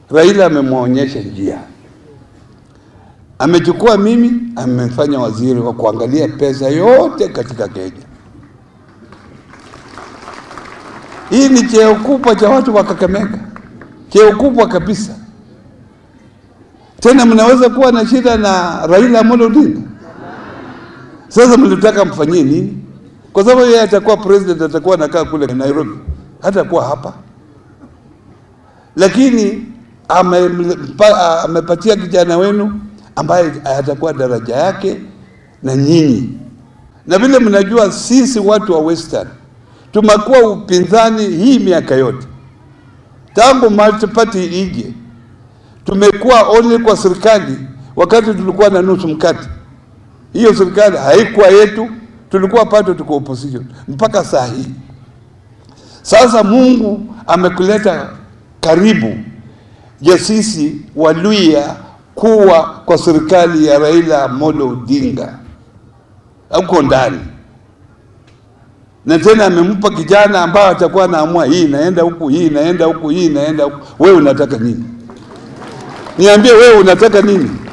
Raila amemwonyesha njia, amechukua mimi, amefanya waziri wa kuangalia pesa yote katika Kenya. Hii ni cheo kubwa cha watu wa Kakamega, cheo kubwa kabisa. Tena mnaweza kuwa na shida na Raila Amolo Odinga. Sasa mlitaka mfanyie nini? Kwa sababu yeye atakuwa president, atakuwa anakaa kule Nairobi, hatakuwa hapa. Lakini amempa- amepatia kijana wenu ambaye atakuwa daraja yake na nyinyi, na vile mnajua sisi watu wa Western tumekuwa upinzani hii miaka yote tangu multi party ije, tumekuwa only kwa serikali wakati tulikuwa na nusu mkate. Hiyo serikali haikuwa yetu, tulikuwa bado tuko opposition mpaka saa hii. Sasa Mungu amekuleta karibu ya sisi Waluya kuwa kwa serikali ya Raila Amolo Odinga huko ndani na tena amempa kijana ambaye atakuwa anaamua hii inaenda huku, hii inaenda huku, hii inaenda huku. Wewe unataka nini? Niambie, wewe unataka nini?